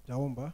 Tutaomba.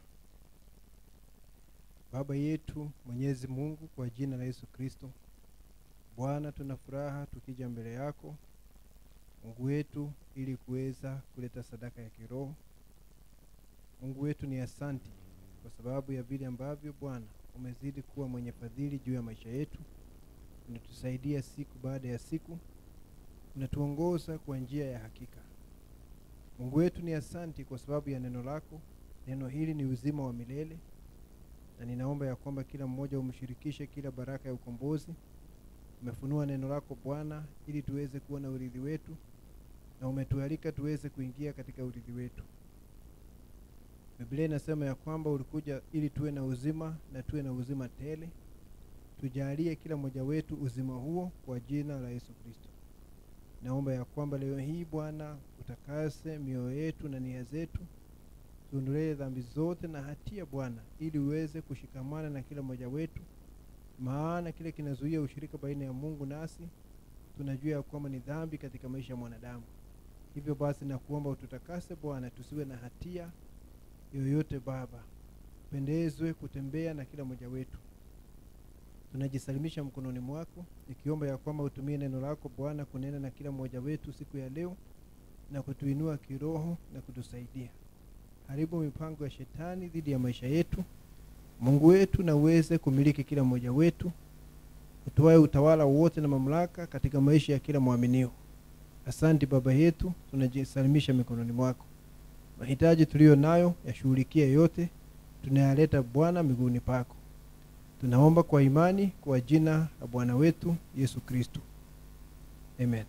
Baba yetu Mwenyezi Mungu, kwa jina la Yesu Kristo, Bwana, tuna furaha tukija mbele yako Mungu wetu, ili kuweza kuleta sadaka ya kiroho. Mungu wetu, ni asanti kwa sababu ya vile ambavyo Bwana umezidi kuwa mwenye fadhili juu ya maisha yetu, unatusaidia siku baada ya siku, unatuongoza kwa njia ya hakika. Mungu wetu, ni asanti kwa sababu ya neno lako. Neno hili ni uzima wa milele, na ninaomba ya kwamba kila mmoja umshirikishe kila baraka ya ukombozi. Umefunua neno lako Bwana, ili tuweze kuwa na urithi wetu, na umetualika tuweze kuingia katika urithi wetu. Biblia inasema ya kwamba ulikuja ili tuwe na uzima na tuwe na uzima tele. Tujalie kila mmoja wetu uzima huo kwa jina la Yesu Kristo. Naomba ya kwamba leo hii Bwana utakase mioyo yetu na nia zetu, tuondolee dhambi zote na hatia Bwana, ili uweze kushikamana na kila mmoja wetu, maana kile kinazuia ushirika baina ya Mungu nasi tunajua ya kwamba ni dhambi katika maisha ya mwanadamu. Hivyo basi, nakuomba ututakase Bwana, tusiwe na hatia yoyote Baba, pendezwe kutembea na kila mmoja wetu. Tunajisalimisha mkononi mwako, nikiomba ya kwamba utumie neno lako Bwana kunena na kila mmoja wetu siku ya leo na kutuinua kiroho na kutusaidia. Haribu mipango ya shetani dhidi ya maisha yetu, Mungu wetu, na uweze kumiliki kila mmoja wetu, utoae utawala wote na mamlaka katika maisha ya kila mwaminio. Asante Baba yetu, tunajisalimisha mikononi mwako. Mahitaji tuliyo nayo yashughulikie yote, tunayaleta Bwana miguuni pako. Tunaomba kwa imani kwa jina la Bwana wetu Yesu Kristo, amen.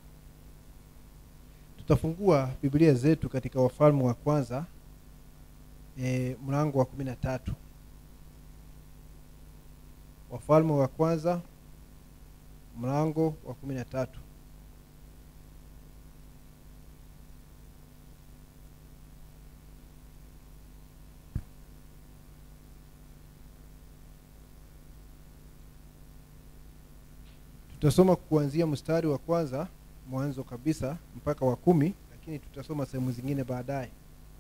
Tutafungua Biblia zetu katika Wafalme wa kwanza e, mlango wa kumi na tatu. Wafalme wa kwanza mlango wa kumi na tatu. Tutasoma kuanzia mstari wa kwanza mwanzo kabisa mpaka wa kumi, lakini tutasoma sehemu zingine baadaye.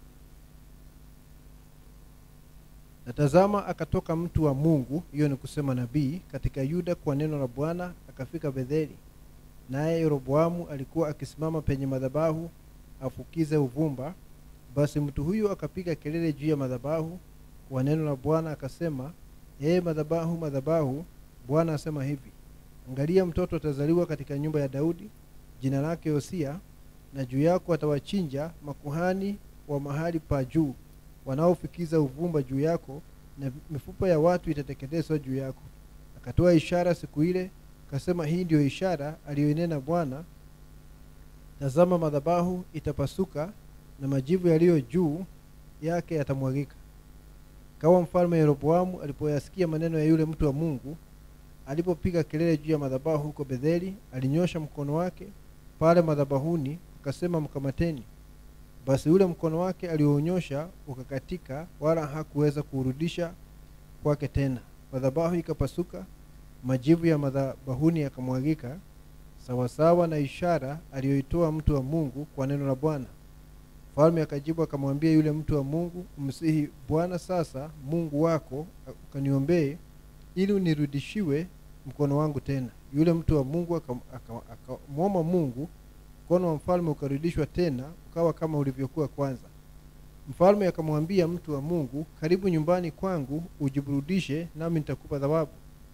Natazama, akatoka mtu wa Mungu, hiyo ni kusema nabii, katika Yuda kwa neno la Bwana, akafika Betheli. Naye Yeroboamu alikuwa akisimama penye madhabahu afukize uvumba. Basi mtu huyo akapiga kelele juu ya madhabahu kwa neno la Bwana akasema, ee madhabahu, madhabahu, Bwana asema hivi Angalia, mtoto atazaliwa katika nyumba ya Daudi, jina lake Yosia, na juu yako atawachinja makuhani wa mahali pa juu wanaofikiza uvumba juu yako, na mifupa ya watu itateketezwa juu yako. Akatoa ishara siku ile, akasema, hii ndiyo ishara aliyoinena Bwana, tazama, madhabahu itapasuka na majivu yaliyo juu yake yatamwagika. Kawa mfalme Yeroboamu alipoyasikia maneno ya yule mtu wa Mungu alipopiga kelele juu ya madhabahu huko Betheli, alinyosha mkono wake pale madhabahuni, akasema, mkamateni. Basi ule mkono wake alionyosha ukakatika, wala hakuweza kuurudisha kwake tena. Madhabahu ikapasuka, majivu ya madhabahuni yakamwagika, sawasawa na ishara aliyoitoa mtu wa Mungu kwa neno la Bwana. Mfalme akajibu akamwambia yule mtu wa Mungu, msihi Bwana sasa Mungu wako ukaniombee ili unirudishiwe mkono wangu tena. Yule mtu wa Mungu akamwomba Mungu, mkono wa mfalme ukarudishwa tena, ukawa kama ulivyokuwa kwanza. Mfalme akamwambia mtu wa Mungu, karibu nyumbani kwangu ujiburudishe, nami nitakupa thawabu.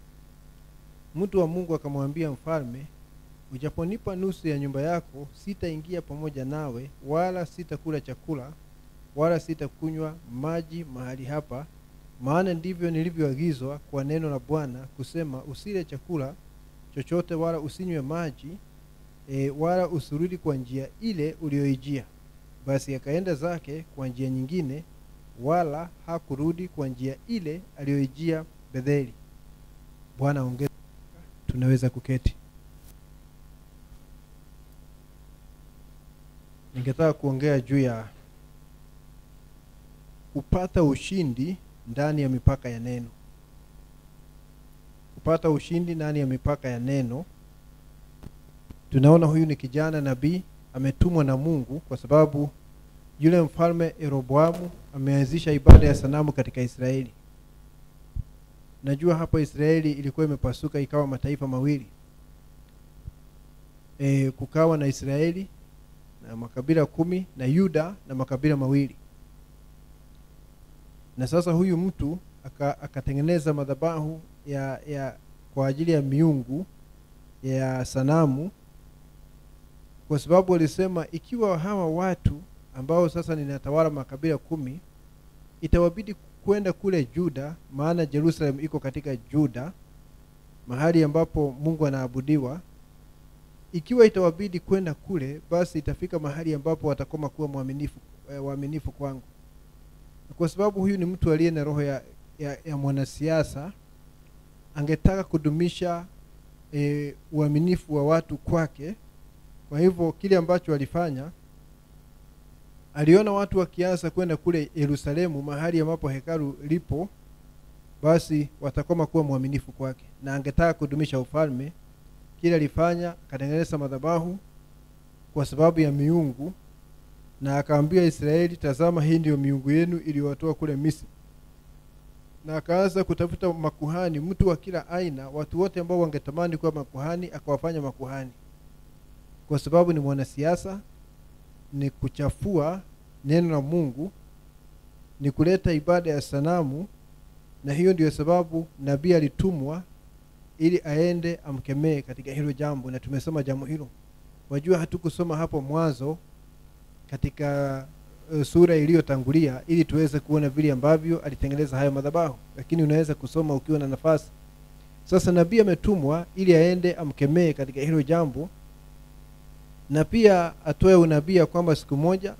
Mtu wa Mungu akamwambia mfalme, ujaponipa nusu ya nyumba yako, sitaingia pamoja nawe, wala sitakula chakula, wala sitakunywa maji mahali hapa maana ndivyo nilivyoagizwa kwa neno la Bwana kusema, usile chakula chochote wala usinywe maji e, wala usurudi kwa njia ile uliyoijia. Basi akaenda zake kwa njia nyingine, wala hakurudi kwa njia ile aliyoijia Betheli. Bwana ongeza. Tunaweza kuketi. Ningetaka kuongea juu ya kupata ushindi ndani ya mipaka ya neno. Kupata ushindi ndani ya mipaka ya neno. Tunaona huyu ni kijana nabii ametumwa na Mungu kwa sababu yule mfalme Yeroboamu ameanzisha ibada ya sanamu katika Israeli. Najua hapo Israeli ilikuwa imepasuka ikawa mataifa mawili e, kukawa na Israeli na makabila kumi na Yuda na makabila mawili. Na sasa huyu mtu aka, akatengeneza madhabahu ya, ya kwa ajili ya miungu ya sanamu, kwa sababu walisema ikiwa hawa watu ambao sasa ninatawala makabila kumi itawabidi kwenda kule Juda, maana Jerusalem iko katika Juda, mahali ambapo Mungu anaabudiwa. Ikiwa itawabidi kwenda kule, basi itafika mahali ambapo watakoma kuwa mwaminifu eh, waaminifu kwangu. Kwa sababu huyu ni mtu aliye na roho ya, ya, ya mwanasiasa, angetaka kudumisha e, uaminifu wa watu kwake. Kwa hivyo kile ambacho alifanya aliona watu wakianza kwenda kule Yerusalemu, mahali ambapo hekalu lipo, basi watakoma kuwa mwaminifu kwake, na angetaka kudumisha ufalme. Kile alifanya akatengeneza madhabahu kwa sababu ya miungu, na akaambia Israeli, tazama, hii ndiyo miungu yenu iliyowatoa kule Misri. Na akaanza kutafuta makuhani, mtu wa kila aina, watu wote ambao wangetamani kuwa makuhani, akawafanya makuhani, kwa sababu ni mwanasiasa ni kuchafua neno la Mungu, ni kuleta ibada ya sanamu, na hiyo ndiyo sababu nabii alitumwa ili aende amkemee katika hilo jambo, na tumesoma jambo hilo. Wajua, hatukusoma hapo mwanzo katika uh, sura iliyotangulia ili tuweze kuona vile ambavyo alitengeneza hayo madhabahu, lakini unaweza kusoma ukiwa na nafasi. Sasa nabii ametumwa ili aende amkemee katika hilo jambo na pia atoe unabii ya kwamba siku moja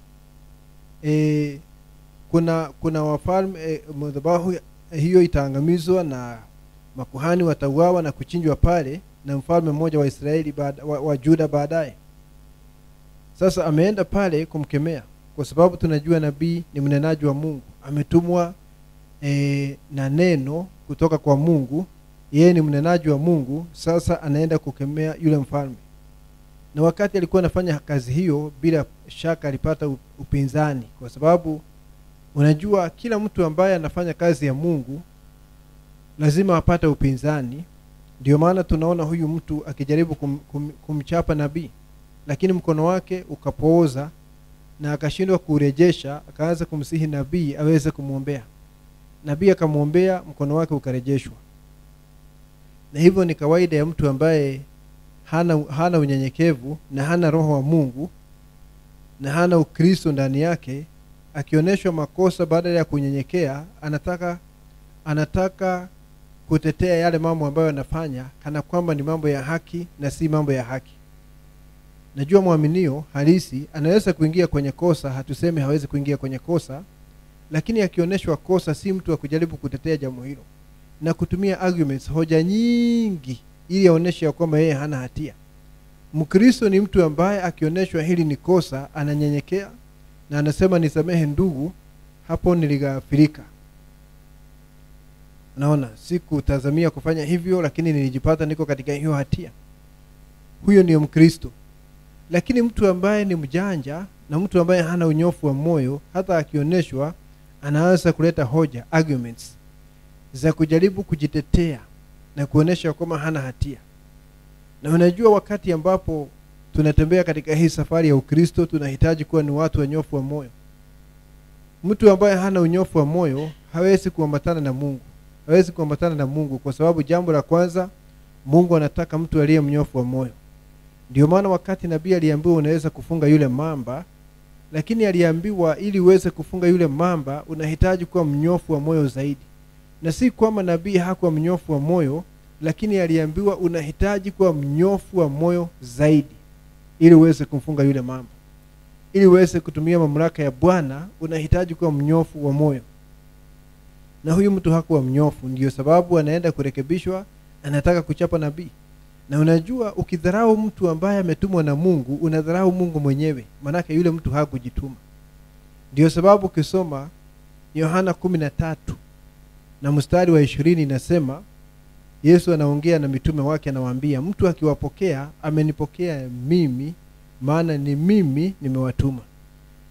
e, kuna kuna wafalme e, madhabahu hiyo itaangamizwa na makuhani watauawa na kuchinjwa pale na mfalme mmoja wa Israeli baada, wa, wa Juda baadaye. Sasa ameenda pale kumkemea, kwa sababu tunajua nabii ni mnenaji wa Mungu, ametumwa e, na neno kutoka kwa Mungu. Yeye ni mnenaji wa Mungu. Sasa anaenda kukemea yule mfalme na wakati alikuwa anafanya kazi hiyo, bila shaka alipata upinzani, kwa sababu unajua kila mtu ambaye anafanya kazi ya Mungu lazima apate upinzani. Ndio maana tunaona huyu mtu akijaribu kum, kum, kumchapa nabii, lakini mkono wake ukapooza na akashindwa kurejesha. Akaanza kumsihi nabii aweze kumwombea. Nabii akamwombea, mkono wake ukarejeshwa. Na hivyo ni kawaida ya mtu ambaye hana, hana unyenyekevu na hana roho wa Mungu na hana Ukristo ndani yake, akionyeshwa makosa badala ya kunyenyekea, anataka anataka kutetea yale mambo ambayo anafanya kana kwamba ni mambo ya haki na si mambo ya haki. Najua mwaminio halisi anaweza kuingia kwenye kosa, hatusemi hawezi kuingia kwenye kosa, lakini akionyeshwa kosa, si mtu wa kujaribu kutetea jambo hilo na kutumia arguments, hoja nyingi ili aoneshe ya kwamba yeye hana hatia. Mkristo ni mtu ambaye akionyeshwa hili ni kosa, ananyenyekea na anasema nisamehe ndugu, hapo nilighafirika. Naona sikutazamia kufanya hivyo, lakini nilijipata niko katika hiyo hatia. Huyo ndiyo Mkristo. Lakini mtu ambaye ni mjanja na mtu ambaye hana unyofu wa moyo, hata akionyeshwa, anaanza kuleta hoja arguments za kujaribu kujitetea na kuonesha kwamba hana hatia. Na unajua, wakati ambapo tunatembea katika hii safari ya Ukristo, tunahitaji kuwa ni watu wanyofu wa moyo. Mtu ambaye hana unyofu wa moyo hawezi kuambatana na Mungu, hawezi kuambatana na Mungu kwa sababu jambo la kwanza, Mungu anataka mtu aliye mnyofu wa moyo. Ndio maana wakati nabii aliambiwa unaweza kufunga yule mamba, lakini aliambiwa ili uweze kufunga yule mamba unahitaji kuwa mnyofu wa moyo zaidi na si kwamba nabii hakuwa mnyofu wa moyo, lakini aliambiwa unahitaji kuwa mnyofu wa moyo zaidi ili uweze kumfunga yule mamba. Ili uweze kutumia mamlaka ya Bwana unahitaji kuwa mnyofu wa moyo, na huyu mtu hakuwa mnyofu. Ndiyo sababu anaenda kurekebishwa, anataka kuchapa nabii. Na unajua, ukidharau mtu ambaye ametumwa na Mungu unadharau Mungu mwenyewe, maanake yule mtu hakujituma. Ndiyo sababu ukisoma Yohana kumi na tatu na mstari wa ishirini inasema Yesu anaongea na mitume wake, anawaambia mtu akiwapokea amenipokea mimi, maana ni mimi nimewatuma.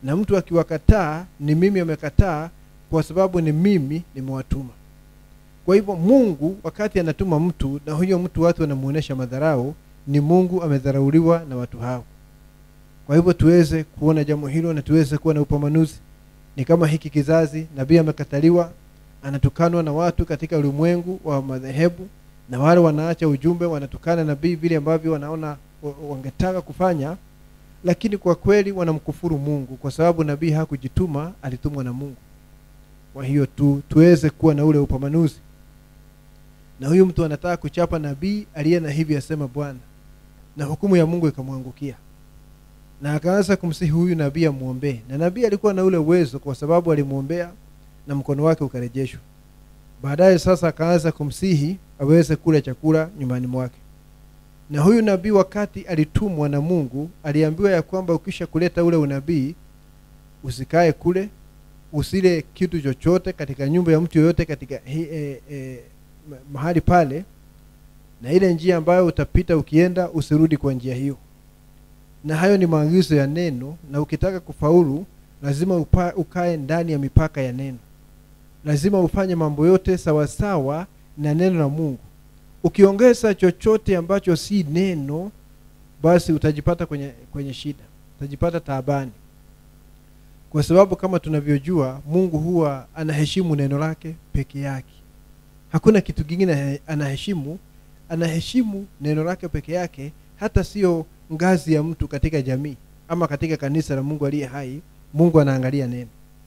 na mtu akiwakataa ni mimi amekataa kwa sababu ni mimi nimewatuma kwa hivyo mungu wakati anatuma mtu na huyo mtu watu wanamuonesha madharau ni mungu amedharauliwa na watu hao kwa hivyo tuweze kuona jambo hilo na tuweze kuwa na upambanuzi ni kama hiki kizazi nabii amekataliwa anatukanwa na watu katika ulimwengu wa madhehebu na wale wanaacha ujumbe wanatukana nabii vile ambavyo wanaona wa- wangetaka kufanya lakini kwa kweli wanamkufuru mungu kwa sababu nabii hakujituma alitumwa na mungu kwa hiyo tu, tuweze kuwa na ule upambanuzi na huyu mtu anataka kuchapa nabii aliye na hivi asema bwana na hukumu ya mungu ikamwangukia na akaanza kumsihi huyu nabii amwombee na nabii alikuwa na ule uwezo kwa sababu alimwombea na mkono wake ukarejeshwa baadaye sasa akaanza kumsihi aweze kula chakula nyumbani mwake na huyu nabii wakati alitumwa na mungu aliambiwa ya kwamba ukisha kuleta ule unabii usikae kule usile kitu chochote katika nyumba ya mtu yoyote katika hi, e, e, ma- mahali pale na ile njia ambayo utapita ukienda usirudi kwa njia hiyo na hayo ni maagizo ya neno na ukitaka kufaulu lazima upa, ukae ndani ya mipaka ya neno lazima ufanye mambo yote sawasawa na neno la mungu ukiongeza chochote ambacho si neno basi utajipata kwenye kwenye shida utajipata taabani kwa sababu kama tunavyojua mungu huwa anaheshimu neno lake peke yake hakuna kitu kingine anaheshimu anaheshimu neno lake peke yake hata sio ngazi ya mtu katika jamii ama katika kanisa la mungu aliye hai mungu anaangalia neno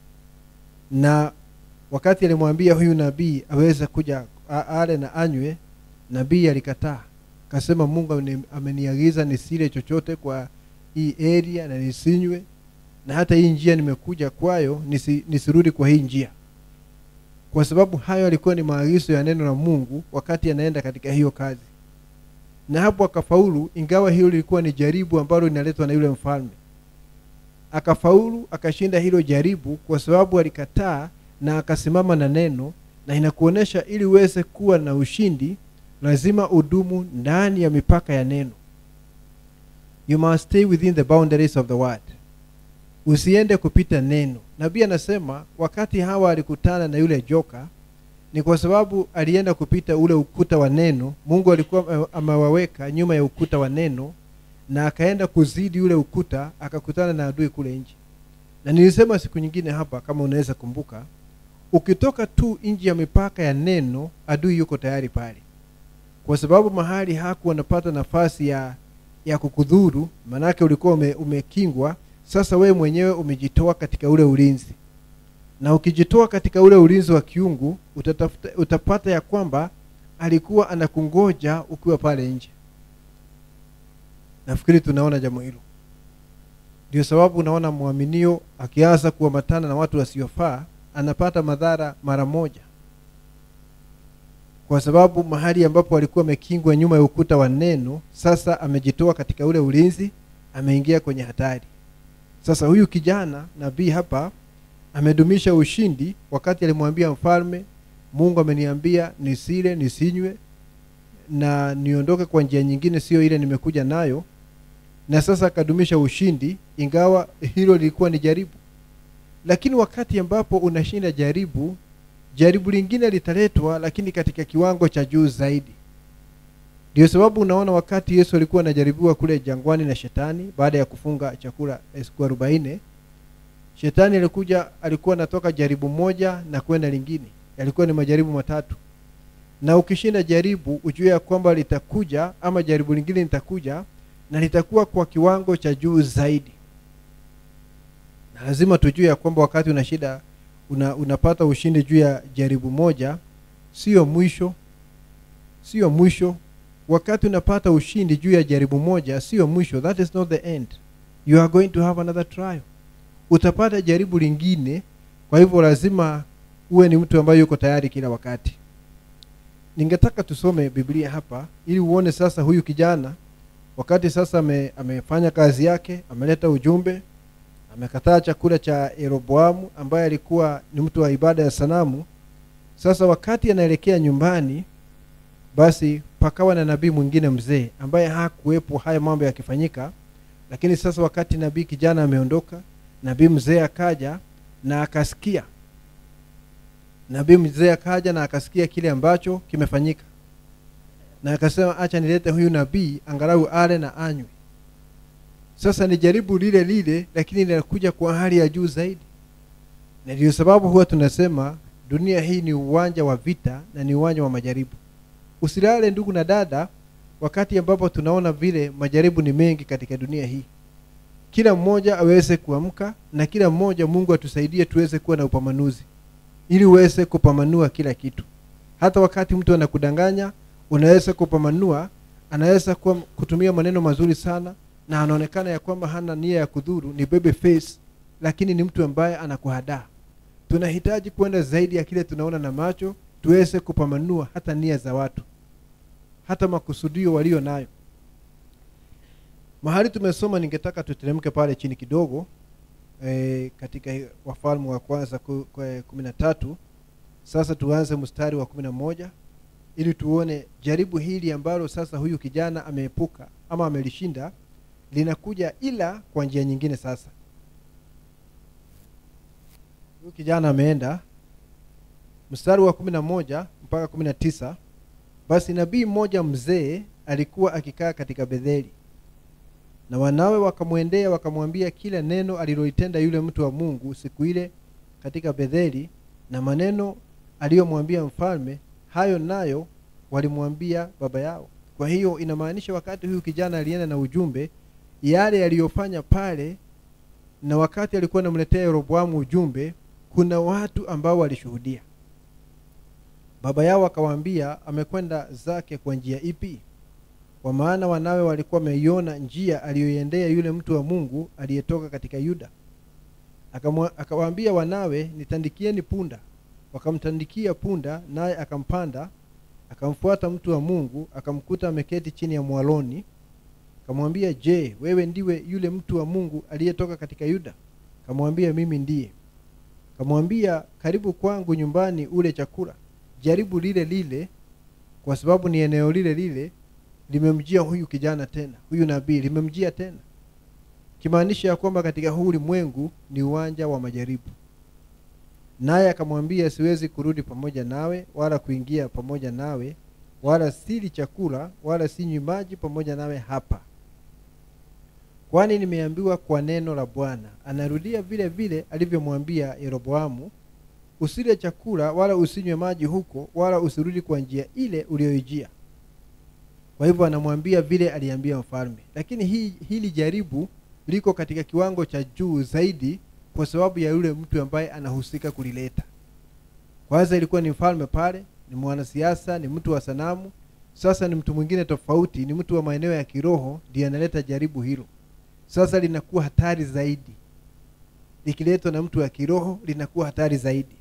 na wakati alimwambia huyu nabii aweze kuja a- ale na anywe nabii alikataa kasema mungu ameni- ameniagiza nisile chochote kwa hii area na nisinywe na hata hii njia nimekuja kwayo nisi, nisirudi kwa hii njia kwa sababu hayo yalikuwa ni maagizo ya neno la mungu wakati anaenda katika hiyo kazi na hapo akafaulu ingawa hilo lilikuwa ni jaribu ambalo linaletwa na yule mfalme akafaulu akashinda hilo jaribu kwa sababu alikataa na akasimama na neno na inakuonyesha ili uweze kuwa na ushindi lazima udumu ndani ya mipaka ya neno you must stay within the boundaries of the word usiende kupita neno nabii anasema wakati hawa alikutana na yule joka ni kwa sababu alienda kupita ule ukuta wa neno mungu alikuwa ame- amewaweka nyuma ya ukuta wa neno na akaenda kuzidi ule ukuta akakutana na adui kule nje na nilisema siku nyingine hapa kama unaweza kumbuka ukitoka tu nje ya mipaka ya neno adui yuko tayari pale kwa sababu mahali haku anapata nafasi ya ya kukudhuru manake ulikuwa ume, umekingwa sasa wewe mwenyewe umejitoa katika ule ulinzi na ukijitoa katika ule ulinzi wa kiungu utatafuta, utapata ya kwamba alikuwa anakungoja ukiwa pale nje nafikiri tunaona jambo hilo ndio sababu unaona mwaminio akianza kuambatana na watu wasiofaa anapata madhara mara moja kwa sababu mahali ambapo alikuwa amekingwa nyuma ya ukuta wa neno sasa amejitoa katika ule ulinzi ameingia kwenye hatari sasa huyu kijana nabii hapa amedumisha ushindi wakati alimwambia mfalme mungu ameniambia nisile nisinywe na niondoke kwa njia nyingine sio ile nimekuja nayo na sasa akadumisha ushindi ingawa hilo lilikuwa ni jaribu lakini wakati ambapo unashinda jaribu jaribu lingine litaletwa lakini katika kiwango cha juu zaidi ndio sababu unaona wakati yesu alikuwa anajaribiwa kule jangwani na shetani baada ya kufunga chakula siku arobaini shetani alikuja alikuwa anatoka jaribu moja na kwenda lingine yalikuwa ni majaribu matatu na ukishinda jaribu ujue ya kwamba litakuja ama jaribu lingine litakuja na litakuwa kwa kiwango cha juu zaidi na lazima tujue ya kwamba wakati una shida una, unapata ushindi juu ya jaribu moja sio mwisho sio mwisho wakati unapata ushindi juu ya jaribu moja sio mwisho that is not the end you are going to have another trial utapata jaribu lingine kwa hivyo lazima uwe ni mtu ambaye yuko tayari kila wakati ningetaka tusome biblia hapa ili uone sasa huyu kijana wakati sasa ame, amefanya kazi yake ameleta ujumbe amekataa chakula cha yeroboamu ambaye alikuwa ni mtu wa ibada ya sanamu sasa wakati anaelekea nyumbani basi pakawa na nabii mwingine mzee ambaye hakuwepo haya mambo yakifanyika lakini sasa wakati nabii kijana ameondoka nabii mzee akaja na akasikia nabii mzee akaja na akasikia kile ambacho kimefanyika na akasema acha nilete huyu nabii angalau ale na anywe sasa ni jaribu lile lile lakini linakuja kwa hali ya juu zaidi na ndio sababu huwa tunasema dunia hii ni uwanja wa vita na ni uwanja wa majaribu usilale ndugu na dada wakati ambapo tunaona vile majaribu ni mengi katika dunia hii kila mmoja aweze kuamka na kila mmoja mungu atusaidie tuweze kuwa na upamanuzi ili uweze kupamanua kila kitu hata wakati mtu anakudanganya unaweza kupamanua anaweza kuwa kutumia maneno mazuri sana na anaonekana ya kwamba hana nia ya kudhuru ni baby face lakini ni mtu ambaye anakuhadaa tunahitaji kwenda zaidi ya kile tunaona na macho tuweze kupamanua hata nia za watu hata makusudio walio nayo mahali tumesoma ningetaka tuteremke pale chini kidogo e, katika wafalme wa kwanza ku- ku- kumi na tatu sasa tuanze mstari wa kumi na moja ili tuone jaribu hili ambalo sasa huyu kijana ameepuka ama amelishinda linakuja ila kwa njia nyingine sasa huyu kijana ameenda mstari wa kumi na moja mpaka kumi na tisa basi nabii mmoja mzee alikuwa akikaa katika betheli na wanawe wakamwendea wakamwambia kila neno aliloitenda yule mtu wa mungu siku ile katika betheli na maneno aliyomwambia mfalme hayo nayo walimwambia baba yao kwa hiyo inamaanisha wakati huyu kijana alienda na ujumbe yale yaliyofanya pale na wakati alikuwa anamletea yeroboamu ujumbe kuna watu ambao walishuhudia baba yao akawaambia amekwenda zake kwa njia ipi kwa maana wanawe walikuwa wameiona njia aliyoiendea yule mtu wa mungu aliyetoka katika yuda Akamwa- akawaambia wanawe nitandikieni punda wakamtandikia punda naye akampanda akamfuata mtu wa mungu akamkuta ameketi chini ya mwaloni akamwambia je wewe ndiwe yule mtu wa mungu aliyetoka katika yuda akamwambia mimi ndiye akamwambia karibu kwangu nyumbani ule chakula jaribu lile lile kwa sababu ni eneo lile lile limemjia huyu kijana tena huyu nabii limemjia tena kimaanisha ya kwamba katika huu ulimwengu ni uwanja wa majaribu naye akamwambia siwezi kurudi pamoja nawe wala kuingia pamoja nawe wala sili chakula wala sinywi maji pamoja nawe hapa kwani nimeambiwa kwa neno la bwana anarudia vile vile alivyomwambia yeroboamu usile chakula wala usinywe maji huko wala usirudi kwa njia ile uliyoijia kwa hivyo anamwambia vile aliambia mfalme lakini hii, hili jaribu liko katika kiwango cha juu zaidi kwa sababu ya yule mtu ambaye anahusika kulileta kwanza ilikuwa ni mfalme pale ni mwanasiasa ni mtu wa sanamu sasa ni mtu mwingine tofauti ni mtu wa maeneo ya kiroho ndiye analeta jaribu hilo sasa linakuwa hatari zaidi likiletwa na mtu wa kiroho linakuwa hatari zaidi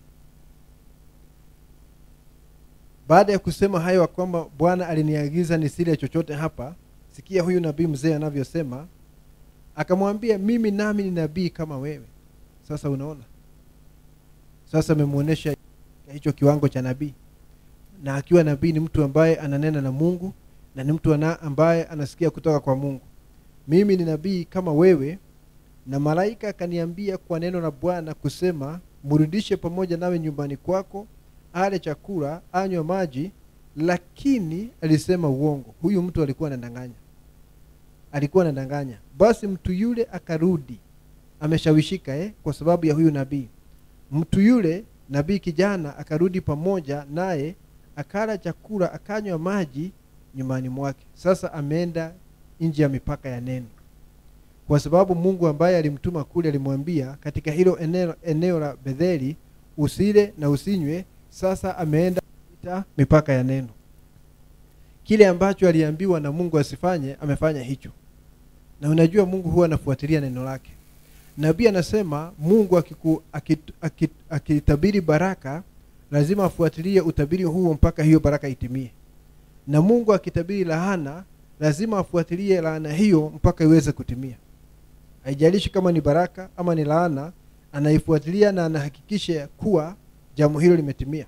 baada ya kusema hayo ya kwamba bwana aliniagiza nisile chochote hapa sikia huyu nabii mzee anavyosema akamwambia mimi nami ni nabii kama wewe sasa unaona sasa amemwonyesha hicho kiwango cha nabii na akiwa nabii ni mtu ambaye ananena na mungu na ni mtu ana, ambaye anasikia kutoka kwa mungu mimi ni nabii kama wewe na malaika akaniambia kwa neno la bwana kusema mrudishe pamoja nawe nyumbani kwako ale chakula anywe maji lakini alisema uongo huyu mtu alikuwa anadanganya alikuwa anadanganya basi mtu yule akarudi ameshawishika eh, kwa sababu ya huyu nabii mtu yule nabii kijana akarudi pamoja naye akala chakula akanywa maji nyumbani mwake sasa ameenda nje ya mipaka ya neno kwa sababu mungu ambaye alimtuma kule alimwambia katika hilo eneo, eneo la betheli usile na usinywe sasa ameenda kupita mipaka ya neno kile ambacho aliambiwa na mungu asifanye amefanya hicho na unajua mungu huwa anafuatilia neno lake nabii anasema mungu akiku, akit, akit, akitabiri baraka lazima afuatilie utabiri huo mpaka hiyo baraka itimie na mungu akitabiri laana lazima afuatilie laana hiyo mpaka iweze kutimia haijalishi kama ni baraka ama ni laana anaifuatilia na anahakikisha kuwa jambo hilo limetimia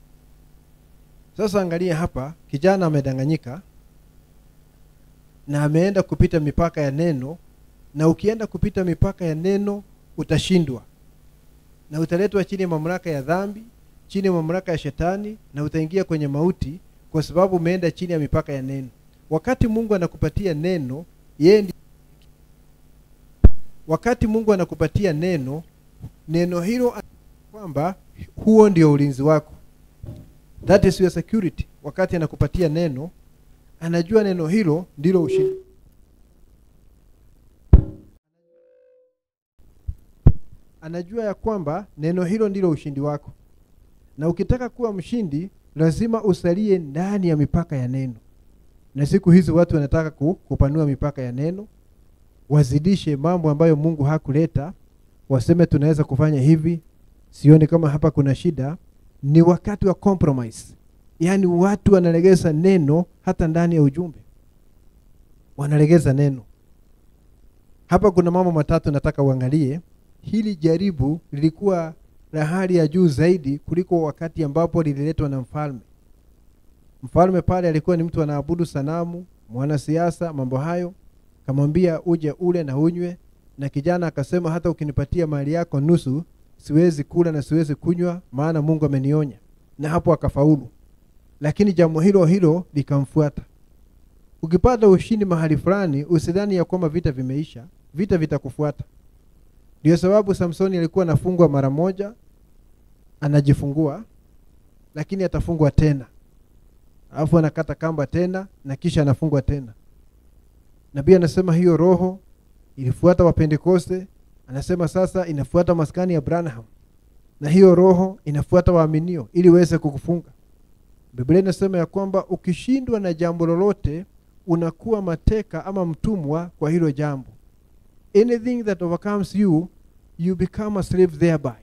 sasa angalia hapa kijana amedanganyika na ameenda kupita mipaka ya neno na ukienda kupita mipaka ya neno utashindwa na utaletwa chini ya mamlaka ya dhambi chini ya mamlaka ya shetani na utaingia kwenye mauti kwa sababu umeenda chini ya mipaka ya neno wakati mungu anakupatia neno yeye ndi... wakati mungu anakupatia neno neno hilo kwamba huo ndio ulinzi wako that is your security wakati anakupatia neno anajua neno hilo ndilo ushindi anajua ya kwamba neno hilo ndilo ushindi wako na ukitaka kuwa mshindi lazima usalie ndani ya mipaka ya neno na siku hizi watu wanataka ku- kupanua mipaka ya neno wazidishe mambo ambayo mungu hakuleta waseme tunaweza kufanya hivi sioni kama hapa kuna shida ni wakati wa compromise yaani watu wanalegeza neno hata ndani ya ujumbe wanalegeza neno hapa kuna mambo matatu nataka uangalie hili jaribu lilikuwa la hali ya juu zaidi kuliko wakati ambapo lililetwa na mfalme mfalme pale alikuwa ni mtu anaabudu sanamu mwanasiasa mambo hayo kamwambia uje ule na unywe na kijana akasema hata ukinipatia mali yako nusu siwezi kula na siwezi kunywa maana mungu amenionya na hapo akafaulu lakini jambo hilo hilo likamfuata ukipata ushindi mahali fulani usidhani ya kwamba vita vimeisha vita vitakufuata ndio sababu samsoni alikuwa anafungwa mara moja anajifungua lakini atafungwa tena alafu anakata kamba tena na kisha anafungwa tena nabii anasema hiyo roho ilifuata wapentekoste anasema sasa inafuata maskani ya branham na hiyo roho inafuata waaminio ili weze kukufunga biblia inasema ya kwamba ukishindwa na jambo lolote unakuwa mateka ama mtumwa kwa hilo jambo anything that overcomes you you become a slave thereby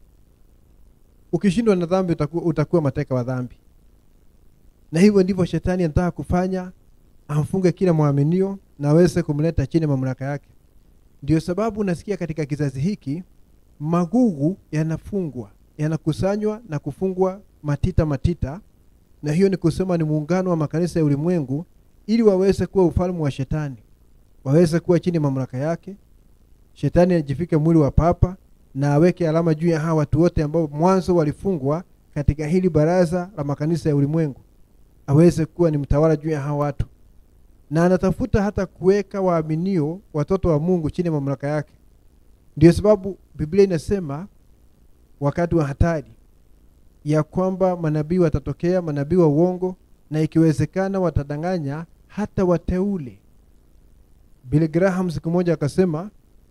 ukishindwa na dhambi utakuwa, utakuwa mateka wa dhambi na hivyo ndivyo shetani anataka kufanya amfunge kila mwaminio na aweze kumleta chini ya mamlaka yake ndio sababu unasikia katika kizazi hiki magugu yanafungwa yanakusanywa na kufungwa matita matita na hiyo ni kusema ni muungano wa makanisa ya ulimwengu ili waweze kuwa ufalme wa shetani waweze kuwa chini ya mamlaka yake shetani ajifike mwili wa papa na aweke alama juu ya hawa watu wote ambao mwanzo walifungwa katika hili baraza la makanisa ya ulimwengu aweze kuwa ni mtawala juu ya hawa watu na anatafuta hata kuweka waaminio watoto wa mungu chini ya mamlaka yake ndio sababu biblia inasema wakati wa hatari ya kwamba manabii watatokea manabii wa uongo na ikiwezekana watadanganya hata wateule Billy Graham siku moja akasema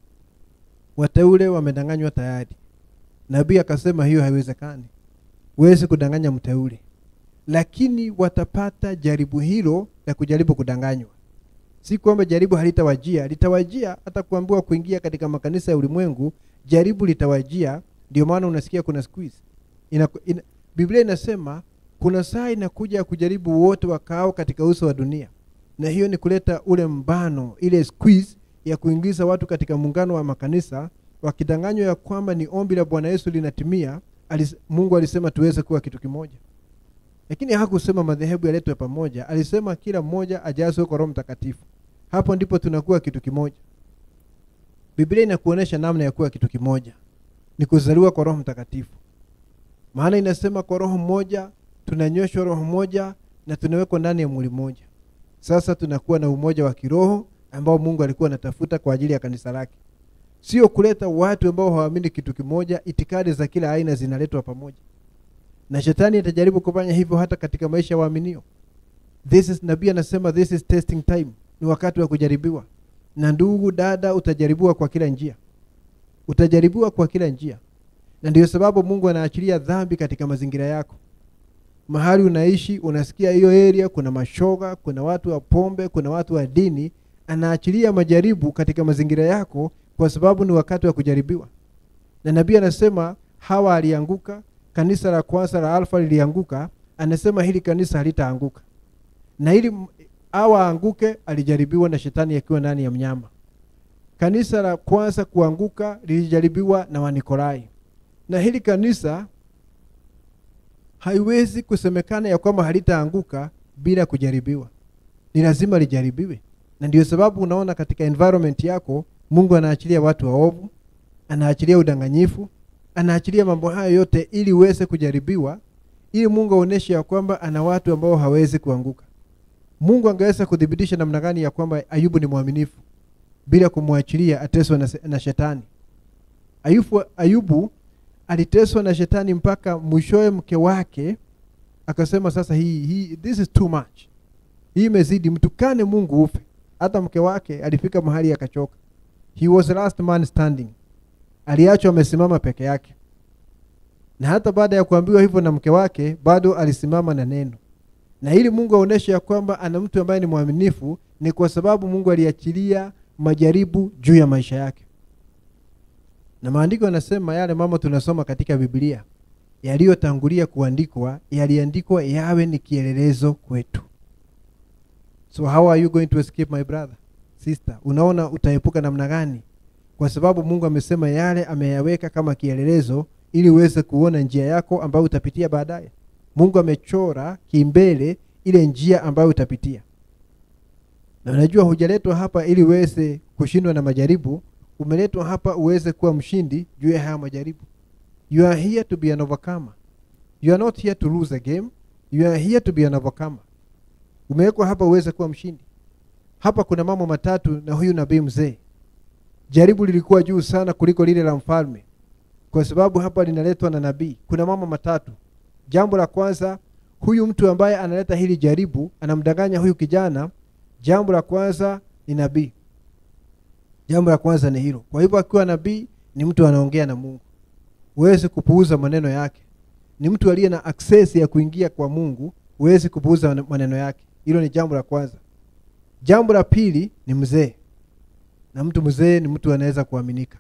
wateule wamedanganywa tayari nabii akasema hiyo haiwezekani huwezi kudanganya mteule lakini watapata jaribu hilo la kujaribu kudanganywa si kwamba jaribu halitawajia litawajia hata kuambiwa kuingia katika makanisa ya ulimwengu jaribu litawajia ndio maana unasikia kuna squeeze ina, ina, biblia inasema kuna saa inakuja ya kujaribu wote wakaao katika uso wa dunia na hiyo ni kuleta ule mbano ile squeeze ya kuingiza watu katika muungano wa makanisa wakidanganywa ya kwamba ni ombi la bwana yesu linatimia alis, mungu alisema tuweze kuwa kitu kimoja lakini hakusema madhehebu yaletwe pamoja alisema kila mmoja ajazwe kwa roho mtakatifu hapo ndipo tunakuwa kitu kimoja biblia inakuonyesha namna ya kuwa kitu kimoja ni kuzaliwa kwa roho mtakatifu maana inasema kwa roho mmoja tunanyweshwa roho moja na tunawekwa ndani ya mwili mmoja sasa tunakuwa na umoja wa kiroho ambao mungu alikuwa anatafuta kwa ajili ya kanisa lake sio kuleta watu ambao hawaamini kitu kimoja itikadi za kila aina zinaletwa pamoja na shetani atajaribu kufanya hivyo hata katika maisha ya waaminio this is nabii anasema this is testing time ni wakati wa kujaribiwa na ndugu dada utajaribiwa kwa kila njia utajaribiwa kwa kila njia na ndio sababu mungu anaachilia dhambi katika mazingira yako mahali unaishi unasikia hiyo area kuna mashoga kuna watu wa pombe kuna watu wa dini anaachilia majaribu katika mazingira yako kwa sababu ni wakati wa kujaribiwa na nabii anasema hawa alianguka kanisa la kwanza la alfa lilianguka anasema hili kanisa halitaanguka na ili awa anguke alijaribiwa na shetani akiwa ndani ya mnyama kanisa la kwanza kuanguka lilijaribiwa na wanikolai na hili kanisa haiwezi kusemekana ya kwamba halitaanguka bila kujaribiwa ni lazima lijaribiwe na ndio sababu unaona katika environment yako mungu anaachilia watu waovu anaachilia udanganyifu anaachilia mambo hayo yote ili uweze kujaribiwa ili mungu aonyeshe ya kwamba ana watu ambao hawezi kuanguka mungu angeweza kuthibitisha namna gani ya kwamba ayubu ni mwaminifu bila kumwachilia ateswe na, na shetani ayubu, ayubu aliteswa na shetani mpaka mwishowe mke wake akasema sasa hii, hii this is too much hii imezidi mtukane mungu ufe hata mke wake alifika mahali akachoka he was the last man standing aliachwa amesimama peke yake na hata baada ya kuambiwa hivyo na mke wake bado alisimama na neno na ili mungu aonyeshe ya kwamba ana mtu ambaye ni mwaminifu ni kwa sababu mungu aliachilia majaribu juu ya maisha yake na maandiko yanasema yale mambo tunasoma katika biblia yaliyotangulia kuandikwa yaliandikwa yawe ni kielelezo kwetu so how are you going to escape my brother sister unaona utaepuka namna gani kwa sababu mungu amesema yale ameyaweka kama kielelezo ili uweze kuona njia yako ambayo utapitia baadaye mungu amechora kimbele ile njia ambayo utapitia na unajua hujaletwa hapa ili uweze kushindwa na majaribu umeletwa hapa uweze kuwa mshindi juu ya haya majaribu you are here to be an overcomer you are not here to lose a game you are here to be an overcomer umewekwa hapa uweze kuwa mshindi hapa kuna mambo matatu na huyu nabii mzee jaribu lilikuwa juu sana kuliko lile la mfalme kwa sababu hapa linaletwa na nabii kuna mambo matatu jambo la kwanza huyu mtu ambaye analeta hili jaribu anamdanganya huyu kijana jambo la kwanza ni nabii jambo la kwanza ni hilo kwa hivyo akiwa nabii ni mtu anaongea na mungu huwezi kupuuza maneno yake ni mtu aliye na access ya kuingia kwa mungu huwezi kupuuza maneno yake hilo ni jambo la kwanza jambo la pili ni mzee na mtu mzee ni mtu anaweza kuaminika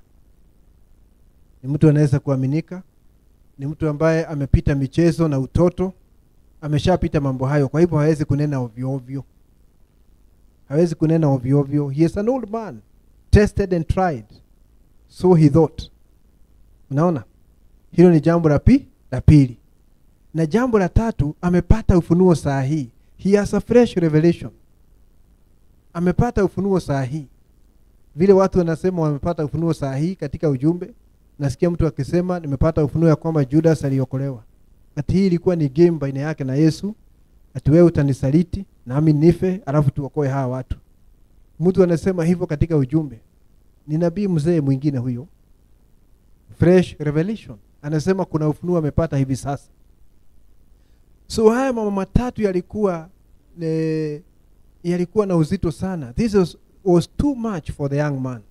ni mtu anaweza kuaminika ni mtu ambaye amepita michezo na utoto ameshapita mambo hayo kwa hivyo hawezi kunena ovyoovyo hawezi kunena ovyoovyo he is an old man tested and tried so he thought unaona hilo ni jambo la pi la pili na jambo la tatu amepata ufunuo saa hii he has a fresh revelation amepata ufunuo saa hii vile watu wanasema wamepata ufunuo saa hii katika ujumbe nasikia mtu akisema nimepata ufunuo ya kwamba judas aliokolewa ati hii ilikuwa ni game baina yake na yesu ati wewe utanisaliti nami nife alafu tuokoe hawa watu mtu anasema hivyo katika ujumbe ni nabii mzee mwingine huyo fresh revelation anasema kuna ufunuo amepata hivi sasa so haya mama matatu yalikuwa ne, yalikuwa na uzito sana this was, was too much for the young man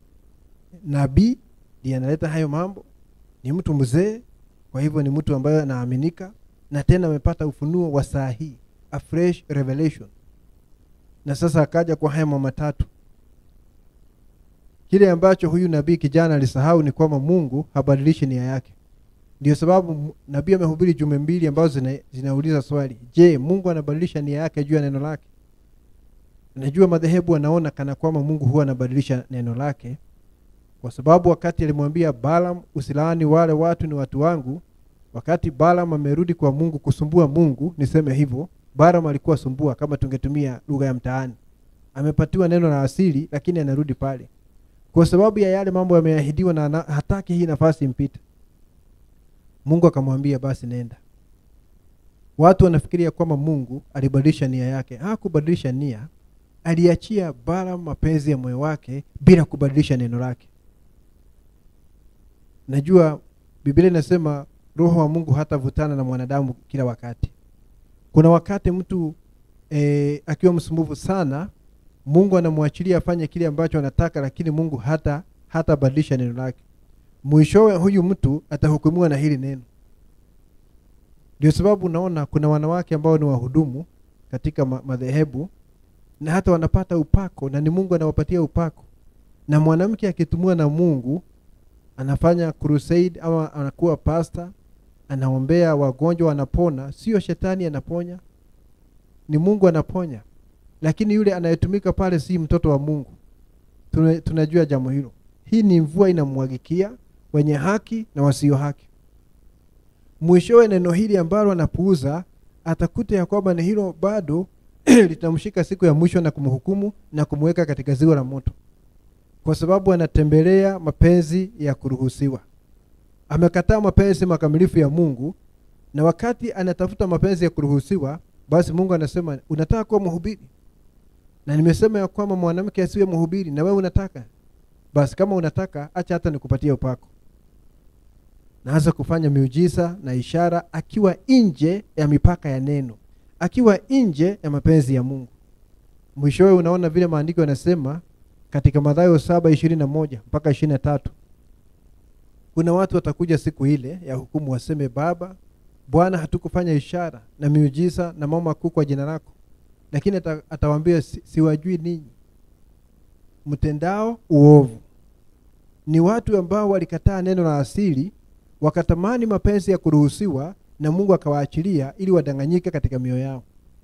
nabii ndiye analeta hayo mambo ni mtu mzee kwa hivyo ni mtu ambaye anaaminika na tena amepata ufunuo wa saa hii a fresh revelation na sasa akaja kwa haya mama matatu kile ambacho huyu nabii kijana alisahau ni kwamba mungu habadilishi nia yake ndio sababu nabii amehubiri jumbe mbili ambazo zina, zinauliza swali je mungu anabadilisha nia yake juu ya neno lake najua madhehebu anaona kana kwamba mungu huwa anabadilisha neno lake kwa sababu wakati alimwambia balam usilaani wale watu ni watu wangu wakati balam amerudi kwa mungu kusumbua mungu niseme hivyo balam alikuwa sumbua kama tungetumia lugha ya mtaani amepatiwa neno la asili lakini anarudi pale kwa sababu ya yale mambo yameahidiwa na ana, hataki hii nafasi impite mungu akamwambia basi nenda watu wanafikiria kwamba mungu alibadilisha nia yake hakubadilisha nia aliachia bara mapenzi ya moyo wake bila kubadilisha neno lake najua biblia inasema roho wa mungu hatavutana na mwanadamu kila wakati kuna wakati mtu e, akiwa msumbufu sana mungu anamwachilia afanye kile ambacho anataka lakini mungu hata hatabadilisha neno lake mwishowe huyu mtu atahukumiwa na hili neno ndio sababu unaona kuna wanawake ambao ni wahudumu katika madhehebu na hata wanapata upako na ni mungu anawapatia upako na mwanamke akitumiwa na mungu anafanya crusade ama anakuwa pasta anaombea wagonjwa wanapona sio shetani anaponya ni mungu anaponya lakini yule anayetumika pale si mtoto wa mungu Tuna, tunajua jambo hilo hii ni mvua inamwagikia wenye haki na wasio haki mwishowe neno hili ambalo anapuuza atakuta ya kwamba ni hilo bado litamshika siku ya mwisho na kumhukumu na kumweka katika ziwa la moto kwa sababu anatembelea mapenzi ya kuruhusiwa amekataa mapenzi makamilifu ya mungu na wakati anatafuta mapenzi ya kuruhusiwa basi mungu anasema unataka kuwa mhubiri na nimesema ya kwamba mwanamke asiwe mhubiri na wewe unataka basi kama unataka acha hata nikupatie upako naanza kufanya miujiza na ishara akiwa nje ya mipaka ya neno akiwa nje ya mapenzi ya mungu mwishowe unaona vile maandiko yanasema katika madhayo saba ishirini na moja mpaka ishirini na tatu kuna watu watakuja siku ile ya hukumu waseme baba bwana hatukufanya ishara na miujiza na mambo makuu kwa jina lako lakini ata, atawaambia si, siwajui ninyi mtendao uovu ni watu ambao walikataa neno la asili wakatamani mapenzi ya kuruhusiwa na mungu akawaachilia ili wadanganyike katika mioyo yao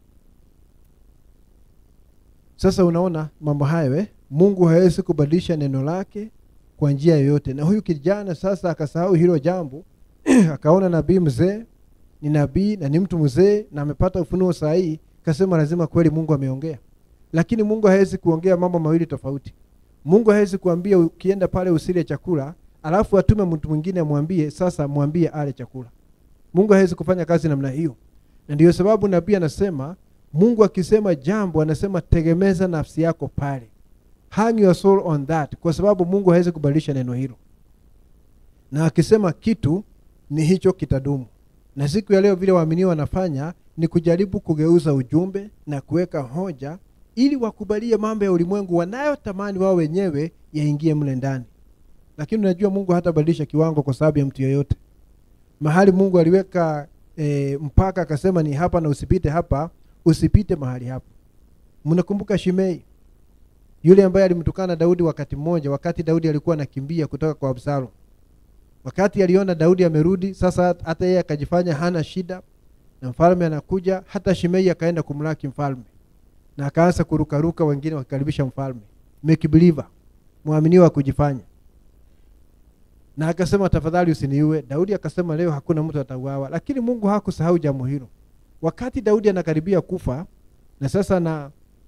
sasa unaona mambo hayo eh? mungu hawezi kubadilisha neno lake kwa njia yoyote na huyu kijana sasa akasahau hilo jambo akaona nabii mzee ni nabii na ni mtu mzee na amepata ufunuo sahihi kasema lazima kweli mungu ameongea lakini mungu hawezi kuongea mambo mawili tofauti mungu hawezi kuambia ukienda pale usile chakula alafu atume mtu mwingine amwambie sasa mwambie ale chakula mungu hawezi kufanya kazi namna hiyo na ndiyo sababu nabii anasema mungu akisema jambo anasema tegemeza nafsi yako pale hang your soul on that kwa sababu mungu hawezi kubadilisha neno hilo na akisema kitu ni hicho kitadumu na siku ya leo vile waaminiwa wanafanya ni kujaribu kugeuza ujumbe na kuweka hoja ili wakubalie mambo ya ulimwengu wanayotamani wao wenyewe yaingie mle ndani lakini unajua mungu hatabadilisha kiwango kwa sababu ya mtu yeyote mahali mungu aliweka e, mpaka akasema ni hapa na usipite hapa usipite mahali hapo mnakumbuka shimei yule ambaye alimtukana daudi wakati mmoja wakati daudi alikuwa anakimbia kutoka kwa absalom wakati aliona daudi amerudi sasa hata yeye akajifanya hana shida na mfalme anakuja hata shimei akaenda kumlaki mfalme na akaanza kurukaruka wengine wakikaribisha mfalme make believer mwaminiwa kujifanya na akasema tafadhali usiniue daudi akasema leo hakuna mtu atauawa lakini mungu hakusahau jambo hilo wakati daudi anakaribia kufa na sasa na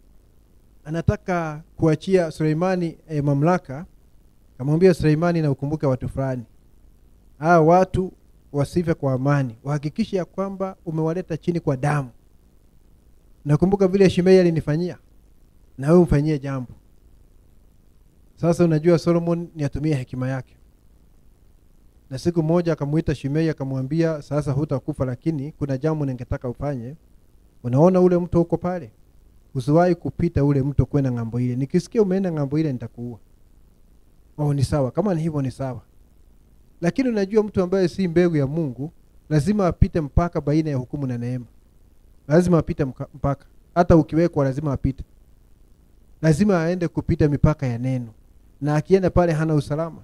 anataka kuachia suleimani e, mamlaka kamwambia suleimani na ukumbuke watu fulani hawa watu wasife kwa amani wahakikishe ya kwamba umewaleta chini kwa damu nakumbuka vile shimei alinifanyia na wewe umfanyie jambo sasa unajua solomon ni atumie hekima yake na siku moja akamuita shimei akamwambia sasa hutakufa lakini kuna jambo ningetaka ufanye unaona ule mto huko pale usiwahi kupita ule mto kwenda ng'ambo ile nikisikia umeenda ng'ambo ile nitakuua oh ni sawa kama ni hivyo ni sawa lakini unajua mtu ambaye si mbegu ya mungu lazima apite mpaka baina ya hukumu na neema lazima apite mpaka hata ukiwekwa lazima apite lazima aende kupita mipaka ya neno na akienda pale hana usalama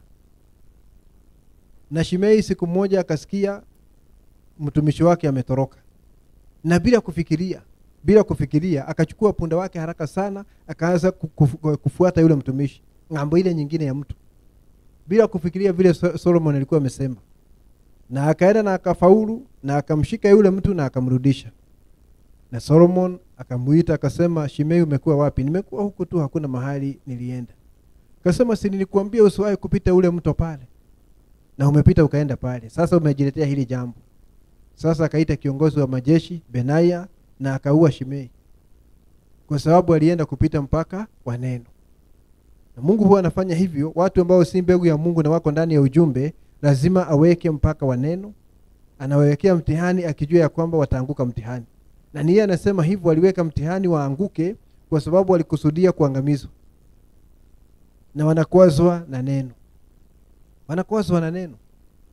na shimei siku moja akasikia mtumishi wake ametoroka na bila kufikiria bila kufikiria akachukua punda wake haraka sana akaanza kufu, kufuata yule mtumishi ng'ambo ile nyingine ya mtu bila kufikiria vile solomon alikuwa amesema na akaenda na akafaulu na akamshika yule mtu na akamrudisha na solomon akamuita akasema shimei umekuwa wapi nimekuwa huku tu hakuna mahali nilienda akasema si nilikuambia usiwahi kupita ule mto pale na umepita ukaenda pale sasa umejiletea hili jambo sasa akaita kiongozi wa majeshi benaya na akaua shimei kwa sababu alienda kupita mpaka wa neno na mungu huwa anafanya hivyo watu ambao si mbegu ya mungu na wako ndani ya ujumbe lazima aweke mpaka wa neno anawawekea mtihani akijua ya kwamba wataanguka mtihani na niye anasema hivyo aliweka mtihani waanguke kwa sababu walikusudia kuangamizwa na wanakwazwa na neno wanakwazwa na neno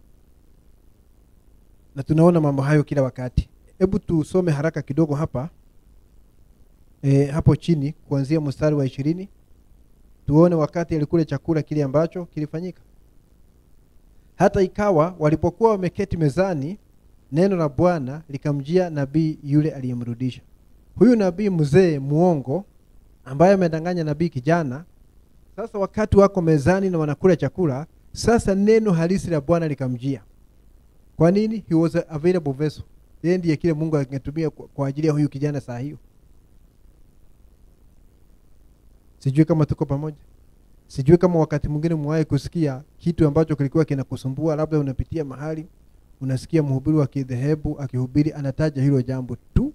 na tunaona mambo hayo kila wakati hebu tusome haraka kidogo hapa e, hapo chini kuanzia mstari wa ishirini tuone wakati alikula chakula kile ambacho kilifanyika hata ikawa walipokuwa wameketi mezani neno la bwana likamjia nabii yule aliyemrudisha huyu nabii mzee muongo ambaye amedanganya nabii kijana sasa wakati wako mezani na wanakula chakula sasa neno halisi la bwana likamjia kwa nini he was a available vessel yeye ndiye kile mungu angetumia kwa, kwa ajili ya huyu kijana saa hiyo sijui kama tuko pamoja sijui kama wakati mwingine mwahi kusikia kitu ambacho kilikuwa kinakusumbua labda unapitia mahali unasikia mhubiri wa kidhehebu akihubiri anataja hilo jambo tu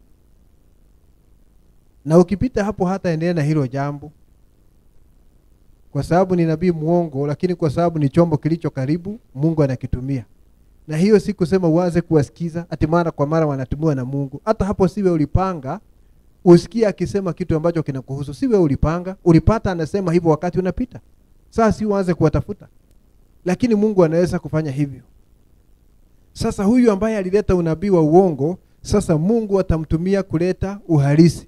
na ukipita hapo hata endelea na hilo jambo kwa sababu ni nabii mwongo lakini kwa sababu ni chombo kilicho karibu mungu anakitumia na hiyo si kusema uanze kuwasikiza ati mara kwa mara wanatumiwa na mungu hata hapo siwe ulipanga usikie akisema kitu ambacho kinakuhusu siwe ulipanga ulipata anasema hivyo wakati unapita sasa si uanze kuwatafuta lakini mungu anaweza kufanya hivyo sasa huyu ambaye alileta unabii wa uongo sasa mungu atamtumia kuleta uhalisi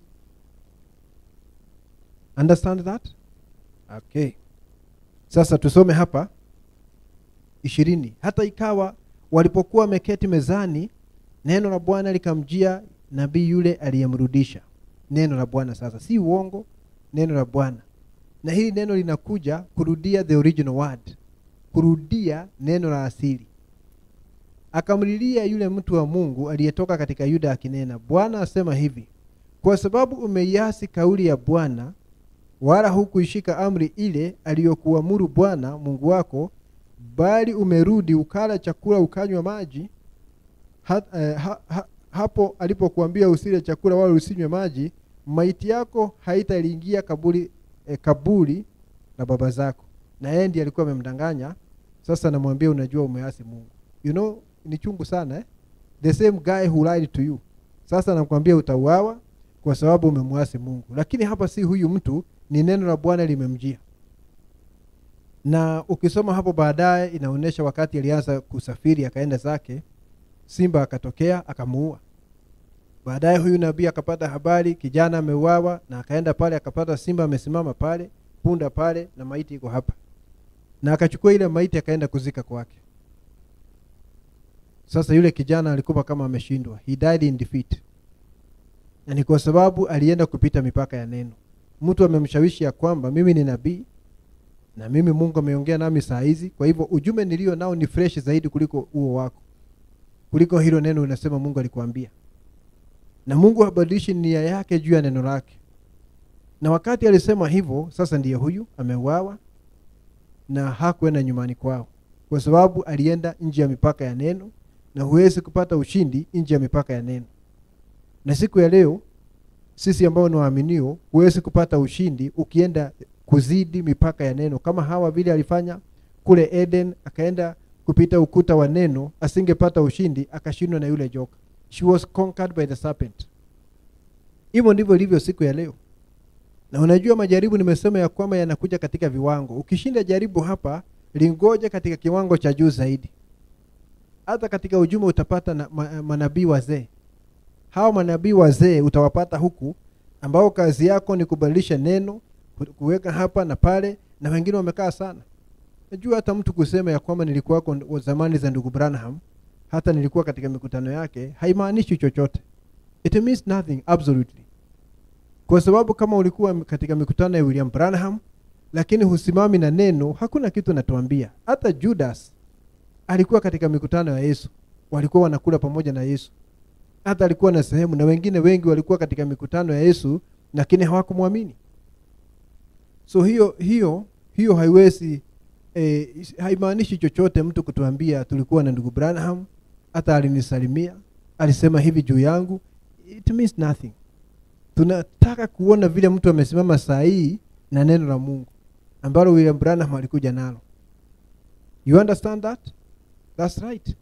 understand that okay sasa tusome hapa ishirini hata ikawa walipokuwa wameketi mezani neno la bwana likamjia nabii yule aliyemrudisha neno la bwana sasa si uongo neno la bwana na hili neno linakuja kurudia the original word kurudia neno la asili akamlilia yule mtu wa mungu aliyetoka katika yuda akinena bwana asema hivi kwa sababu umeiasi kauli ya bwana wala hukuishika amri ile aliyokuamuru bwana mungu wako bali umerudi ukala chakula ukanywa maji ha, eh, ha, ha, hapo alipokuambia usile chakula wala usinywe maji maiti yako haitaliingia kaburi eh, kaburi la baba zako na yeye ndiye alikuwa amemdanganya sasa namwambia unajua umeasi mungu you know ni chungu sana eh? the same guy who lied to you sasa nakwambia utauawa kwa sababu umemwasi mungu lakini hapa si huyu mtu ni neno la bwana limemjia na ukisoma hapo baadaye inaonyesha wakati alianza kusafiri akaenda zake simba akatokea akamuua baadaye huyu nabii akapata habari kijana ameuawa na akaenda pale akapata simba amesimama pale punda pale na maiti iko hapa na akachukua ile maiti akaenda kuzika kwake sasa yule kijana alikuwa kama ameshindwa he died in defeat na ni kwa sababu alienda kupita mipaka ya neno mtu amemshawishi ya kwamba mimi ni nabii na mimi mungu ameongea nami saa hizi kwa hivyo ujumbe nilio nao ni fresh zaidi kuliko huo wako kuliko hilo neno unasema mungu alikuambia na mungu habadilishi nia yake juu ya neno lake na wakati alisema hivyo sasa ndiye huyu ameuawa na hakuenda nyumbani kwao kwa sababu alienda nje ya mipaka ya neno na huwezi kupata ushindi nje ya mipaka ya neno na siku ya leo sisi ambao ni waaminio huwezi kupata ushindi ukienda kuzidi mipaka ya neno kama hawa vile alifanya kule eden akaenda kupita ukuta wa neno asingepata ushindi akashindwa na yule joka she was conquered by the serpent hivyo ndivyo ilivyo siku ya leo na unajua majaribu nimesema ya kwamba yanakuja katika viwango ukishinda jaribu hapa lingoja katika kiwango cha juu zaidi hata katika ujumbe utapata na, ma, manabii wazee hawa manabii wazee utawapata huku ambao kazi yako ni kubadilisha neno kuweka hapa na pale na wengine wamekaa sana najua hata mtu kusema ya kwamba nilikuwako zamani za ndugu branham hata nilikuwa katika mikutano yake haimaanishi chochote it means nothing absolutely kwa sababu kama ulikuwa katika mikutano ya william branham lakini husimami na neno hakuna kitu natuambia hata judas alikuwa katika mikutano ya yesu walikuwa wanakula pamoja na yesu hata alikuwa na sehemu na wengine wengi walikuwa katika mikutano ya yesu lakini hawakumwamini so hiyo hiyo hiyo haiwezi eh, haimaanishi chochote mtu kutuambia tulikuwa na ndugu branham hata alinisalimia alisema hivi juu yangu it means nothing tunataka kuona vile mtu amesimama saa hii na neno la mungu ambalo william branham alikuja nalo you understand that thats right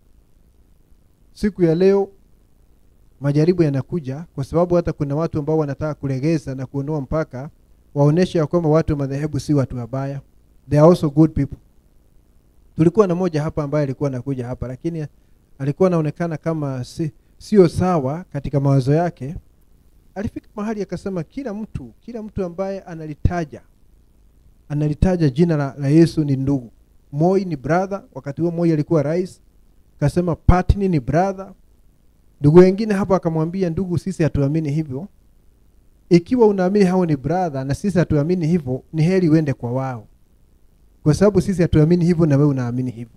siku ya leo majaribu yanakuja kwa sababu hata kuna watu ambao wanataka kulegeza na kuondoa mpaka waoneshe ya kwamba watu wa madhehebu si watu wabaya they are also good people tulikuwa na moja hapa ambaye alikuwa anakuja hapa lakini alikuwa anaonekana kama si, sio sawa katika mawazo yake alifika mahali akasema kila mtu kila mtu ambaye analitaja analitaja jina la, la yesu ni ndugu moi ni brother wakati huo moi alikuwa rais akasema patni ni brother ndugu wengine hapo akamwambia ndugu sisi hatuamini hivyo ikiwa unaamini hao ni brother na sisi hatuamini hivyo ni heri uende kwa wao kwa sababu sisi hatuamini hivyo na wewe unaamini hivyo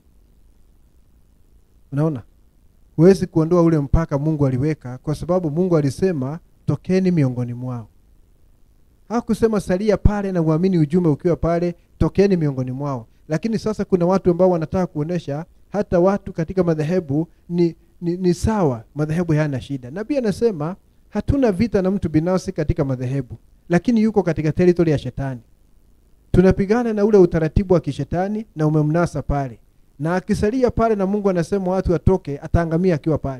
unaona huwezi kuondoa ule mpaka mungu aliweka kwa sababu mungu alisema tokeni miongoni mwao hakusema salia pale na uamini ujumbe ukiwa pale tokeni miongoni mwao lakini sasa kuna watu ambao wanataka kuonesha hata watu katika madhehebu ni, ni, ni sawa madhehebu hayana shida nabii anasema hatuna vita na mtu binafsi katika madhehebu lakini yuko katika teritori ya shetani tunapigana na ule utaratibu wa kishetani na umemnasa pale na akisalia pale na mungu anasema watu watoke ataangamia akiwa pale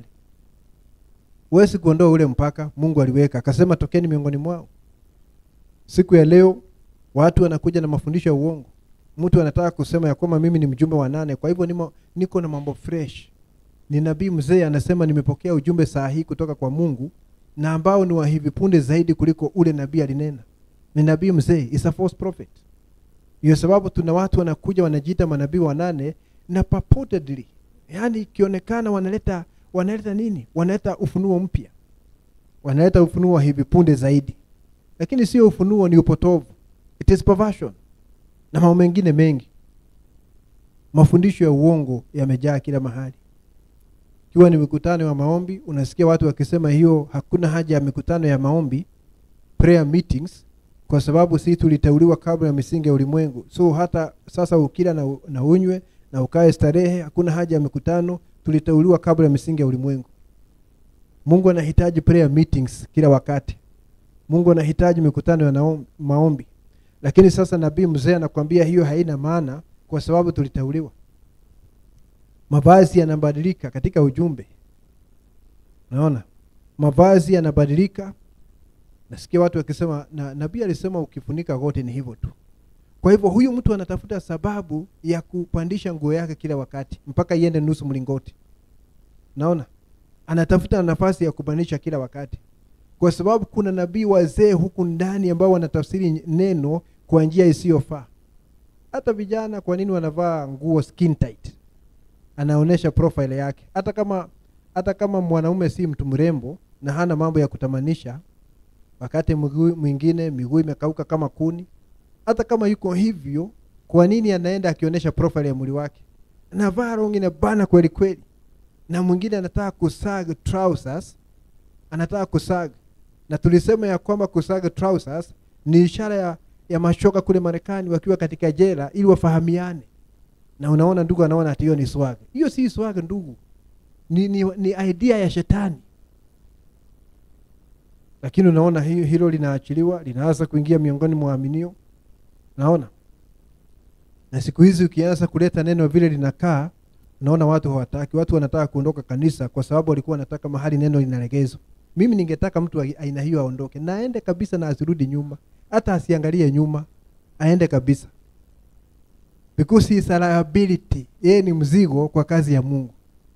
huwezi kuondoa ule mpaka mungu aliweka akasema tokeni miongoni mwao siku ya leo watu wanakuja na mafundisho ya uongo mtu anataka kusema ya kwamba mimi ni mjumbe wa nane kwa hivyo nimo, niko na mambo fresh ni nabii mzee anasema nimepokea ujumbe saa hii kutoka kwa mungu na ambao ni wa hivi punde zaidi kuliko ule nabii alinena ni nabii mzee is a false prophet hiyo sababu tuna watu wanakuja wanajiita manabii wanane na purportedly yaani ikionekana wanaleta wanaleta nini wanaleta ufunuo mpya wanaleta ufunuo wa hivi punde zaidi lakini sio ufunuo ni upotovu it is perversion na mambo mengine mengi mafundisho ya uongo yamejaa kila mahali ikiwa ni mikutano ya maombi unasikia watu wakisema hiyo hakuna haja ya mikutano ya maombi prayer meetings kwa sababu si tuliteuliwa kabla ya misingi ya ulimwengu so hata sasa ukila na, na unywe na ukae starehe hakuna haja ya mikutano tuliteuliwa kabla ya misingi ya ulimwengu mungu anahitaji prayer meetings kila wakati mungu anahitaji mikutano ya naom- maombi lakini sasa nabii mzee anakwambia hiyo haina maana kwa sababu tuliteuliwa mavazi yanabadilika katika ujumbe naona mavazi yanabadilika nasikia watu wakisema na nabii alisema ukifunika goti ni hivyo tu kwa hivyo huyu mtu anatafuta sababu ya kupandisha nguo yake kila wakati mpaka iende nusu mlingoti naona anatafuta nafasi ya kupandisha kila wakati kwa sababu kuna nabii wazee huku ndani ambao wanatafsiri neno kwa njia isiyofaa hata vijana kwa nini wanavaa nguo skin tight anaonyesha profile yake hata kama hata kama mwanaume si mtu mrembo na hana mambo ya kutamanisha wakati mguu mwingine miguu imekauka kama kuni hata kama yuko hivyo kwa nini anaenda akionyesha profile ya mwili wake anavaa rongi na bana kweli kweli na mwingine anataka kusaga trousers anataka kusaga na tulisema ya kwamba kusaga trousers ni ishara ya, ya mashoka kule marekani wakiwa katika jela ili wafahamiane na unaona ndugu anaona ati hiyo ni swag hiyo si swag ndugu ni, ni, ni idea ya shetani lakini unaona hiyo hilo linaachiliwa linaanza kuingia miongoni mwa waaminio naona na siku hizi ukianza kuleta neno vile linakaa unaona watu hawataki watu wanataka kuondoka kanisa kwa sababu walikuwa wanataka mahali neno linalegezwa mimi ningetaka mtu wa aina hiyo aondoke na aende kabisa na asirudi nyuma hata asiangalie nyuma aende kabisa because he is a liability yeye ni mzigo kwa kazi ya mungu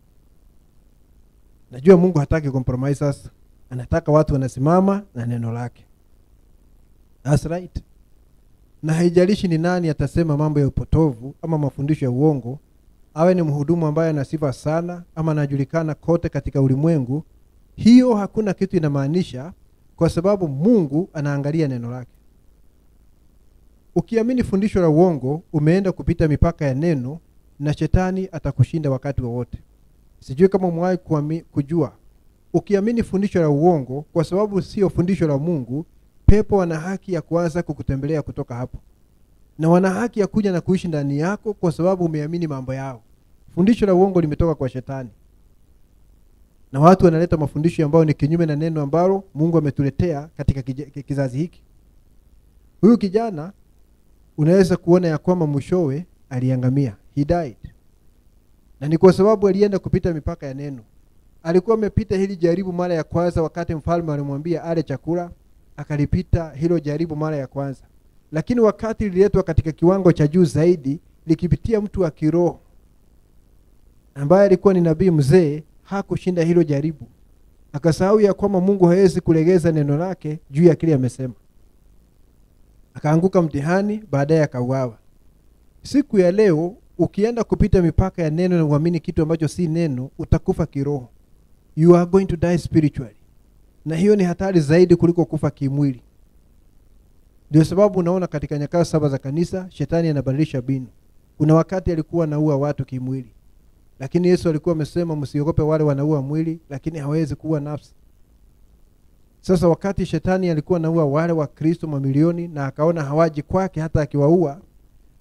najua mungu hataki compromises anataka watu wanasimama na neno lake That's right na haijalishi ni nani atasema mambo ya upotovu ama mafundisho ya uongo awe ni mhudumu ambaye ana sifa sana ama anajulikana kote katika ulimwengu hiyo hakuna kitu inamaanisha kwa sababu mungu anaangalia neno lake ukiamini fundisho la uongo umeenda kupita mipaka ya neno na shetani atakushinda wakati wowote sijui kama umewahi kuami- kujua ukiamini fundisho la uongo kwa sababu sio fundisho la mungu pepo wana haki ya kuanza kukutembelea kutoka hapo na wana haki ya kuja na kuishi ndani yako kwa sababu umeamini mambo yao fundisho la uongo limetoka kwa shetani na watu wanaleta mafundisho ambayo ni kinyume na neno ambalo mungu ametuletea katika kija- kizazi hiki huyu kijana unaweza kuona ya kwamba mwishowe aliangamia he died na ni kwa sababu alienda kupita mipaka ya neno alikuwa amepita hili jaribu mara ya kwanza wakati mfalme alimwambia ale chakula akalipita hilo jaribu mara ya kwanza lakini wakati lililetwa katika kiwango cha juu zaidi likipitia mtu wa kiroho ambaye alikuwa ni nabii mzee hakushinda hilo jaribu akasahau ya kwamba mungu hawezi kulegeza neno lake juu ya kile amesema akaanguka mtihani baadaye akauawa siku ya leo ukienda kupita mipaka ya neno na uamini kitu ambacho si neno utakufa kiroho you are going to die spiritually na hiyo ni hatari zaidi kuliko kufa kimwili ndio sababu unaona katika nyakati saba za kanisa shetani anabadilisha binu kuna wakati alikuwa anaua watu kimwili lakini yesu alikuwa amesema msiogope wale wanaua mwili lakini hawezi kuua nafsi sasa wakati shetani alikuwa anaua wale wa kristo mamilioni na akaona hawaji kwake hata akiwaua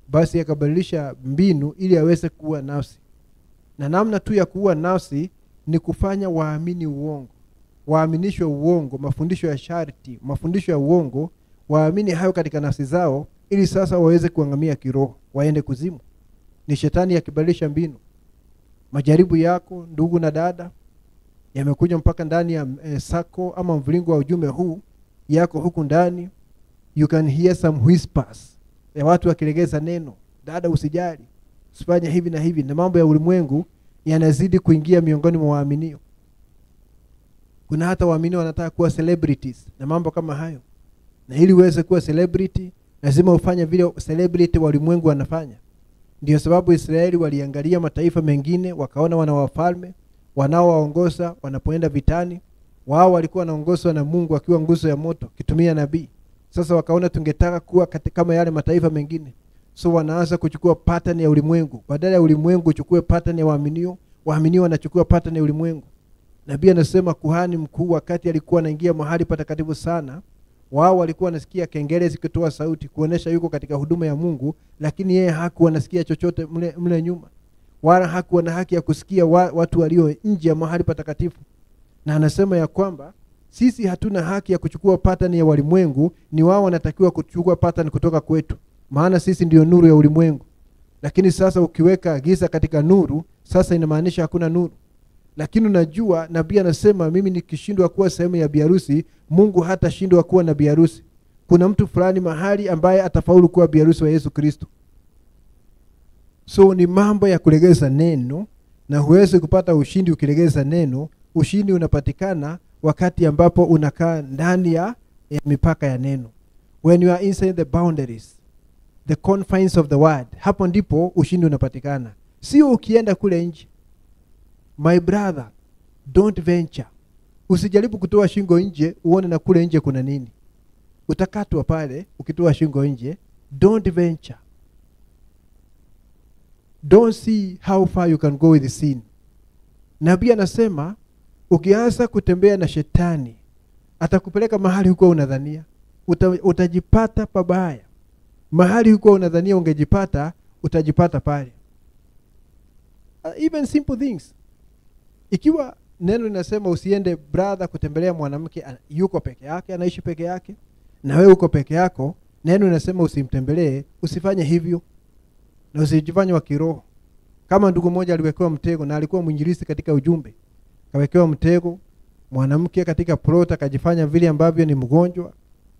basi akabadilisha mbinu ili aweze kuua nafsi na namna tu ya kuua nafsi ni kufanya waamini uongo waaminishwe uongo mafundisho ya sharti mafundisho ya uongo waamini hayo katika nafsi zao ili sasa waweze kuangamia kiroho waende kuzimu ni shetani akibadilisha mbinu majaribu yako ndugu na dada yamekuja mpaka ndani ya eh, sako ama mviringo wa ujumbe huu yako huku ndani you can hear some whispers ya watu wakilegeza neno dada usijali usifanye hivi na hivi na mambo ya ulimwengu yanazidi kuingia miongoni mwa waaminio kuna hata waaminio wanataka kuwa celebrities na mambo kama hayo na ili uweze kuwa celebrity lazima ufanye vile celebrity wa ulimwengu wanafanya ndio sababu israeli waliangalia mataifa mengine wakaona wana wafalme wanaowaongoza wanapoenda vitani wao walikuwa wanaongozwa na mungu akiwa nguzo ya moto kitumia nabii sasa wakaona tungetaka kuwa kati- kama yale mataifa mengine so wanaanza kuchukua pattern ya ulimwengu badala ya ulimwengu uchukue pattern ya waaminio waaminio wanachukua pattern ya ulimwengu nabii anasema kuhani mkuu wakati alikuwa anaingia mahali patakatifu sana wao walikuwa wanasikia kengele zikitoa sauti kuonesha yuko katika huduma ya mungu lakini yeye hakuwa anasikia chochote mle, mle nyuma wala hakuwa na haki ya kusikia wa, watu walio nje ya mahali patakatifu na anasema ya kwamba sisi hatuna haki ya kuchukua pattern ya walimwengu ni wao wanatakiwa kuchukua pattern kutoka kwetu maana sisi ndio nuru ya ulimwengu lakini sasa ukiweka giza katika nuru sasa inamaanisha hakuna nuru lakini unajua nabii anasema mimi nikishindwa kuwa sehemu ya biharusi mungu hatashindwa kuwa na biharusi kuna mtu fulani mahali ambaye atafaulu kuwa biharusi wa yesu kristo so ni mambo ya kulegeza neno na huwezi kupata ushindi ukilegeza neno ushindi unapatikana wakati ambapo unakaa ndani ya, ya mipaka ya neno when you are inside the boundaries the confines of the word hapo ndipo ushindi unapatikana sio ukienda kule nje my brother don't venture usijaribu kutoa shingo nje uone na kule nje kuna nini utakatwa pale ukitoa shingo nje don't venture don't see how far you can go with sin nabii anasema ukianza kutembea na shetani atakupeleka mahali huko unadhania Uta, utajipata pabaya mahali huko unadhania ungejipata utajipata pale uh, even simple things ikiwa neno linasema usiende brother kutembelea mwanamke ana- yuko peke yake anaishi peke yake na wewe uko peke yako neno linasema usimtembelee usifanye hivyo na usijifanye wa kiroho kama ndugu mmoja aliwekewa mtego na alikuwa mwinjilisi katika ujumbe kawekewa mtego mwanamke katika plot akajifanya vile ambavyo ni mgonjwa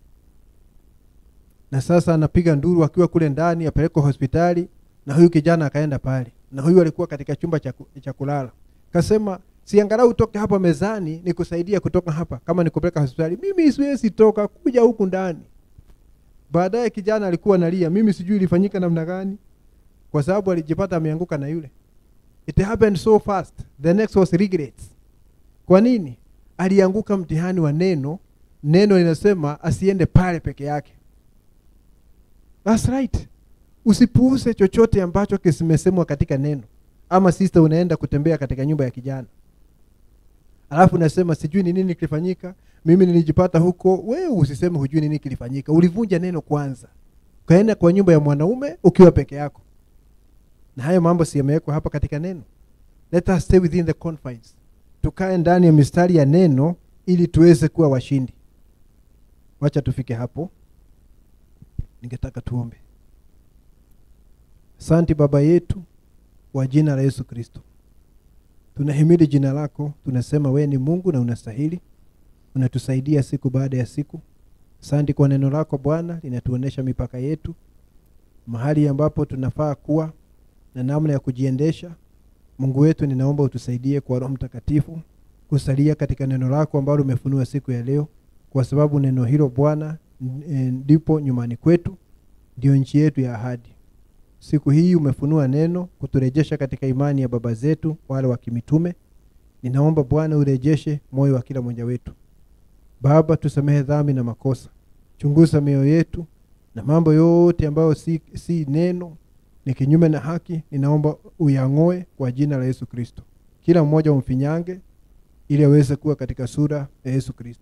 na sasa anapiga nduru akiwa kule ndani apelekwa hospitali na huyu kijana akaenda pale na huyu alikuwa katika chumba cha ku- cha kulala kasema siangalau utoke hapa mezani nikusaidia kutoka hapa kama nikupeleka hospitali mimi siwezi toka kuja huku ndani baadaye kijana alikuwa analia mimi sijui ilifanyika namna gani kwa sababu alijipata ameanguka na yule it happened so fast the next was regrets kwa nini alianguka mtihani wa neno neno linasema asiende pale peke yake That's right usipuuze chochote ambacho kimesemwa katika neno ama sister unaenda kutembea katika nyumba ya kijana alafu nasema sijui ni nini kilifanyika mimi nilijipata huko wewe usiseme hujui nini kilifanyika ulivunja neno kwanza ukaenda kwa nyumba ya mwanaume ukiwa peke yako na hayo mambo si yamewekwa hapa katika neno let us stay within the confines tukae ndani ya mistari ya neno ili tuweze kuwa washindi wacha tufike hapo ningetaka tuombe asante baba yetu wa jina la yesu kristo tunahimidi jina lako tunasema wewe ni mungu na unastahili unatusaidia siku baada ya siku asante kwa neno lako bwana linatuonyesha mipaka yetu mahali ambapo tunafaa kuwa na namna ya kujiendesha mungu wetu ninaomba utusaidie kwa roho mtakatifu kusalia katika neno lako ambalo umefunua siku ya leo kwa sababu neno hilo bwana n- eh, ndipo nyumbani kwetu ndio nchi yetu ya ahadi siku hii umefunua neno kuturejesha katika imani ya baba zetu wale wa kimitume ninaomba bwana urejeshe moyo wa kila mmoja wetu baba tusamehe dhambi na makosa chunguza mioyo yetu na mambo yote ambayo si, si neno ni kinyume na haki ninaomba uyang'oe kwa jina la yesu kristo kila mmoja umfinyange ili aweze kuwa katika sura ya yesu kristo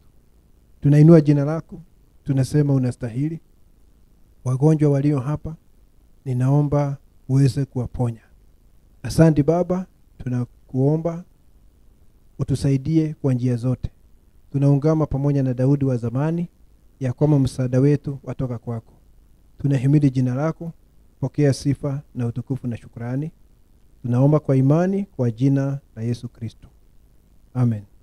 tunainua jina lako tunasema unastahili wagonjwa walio hapa ninaomba uweze kuwaponya asante baba tunakuomba utusaidie kwa njia zote tunaungama pamoja na daudi wa zamani ya kwamba msaada wetu watoka kwako tunahimidi jina lako pokea sifa na utukufu na shukrani tunaomba kwa imani kwa jina la yesu kristo amen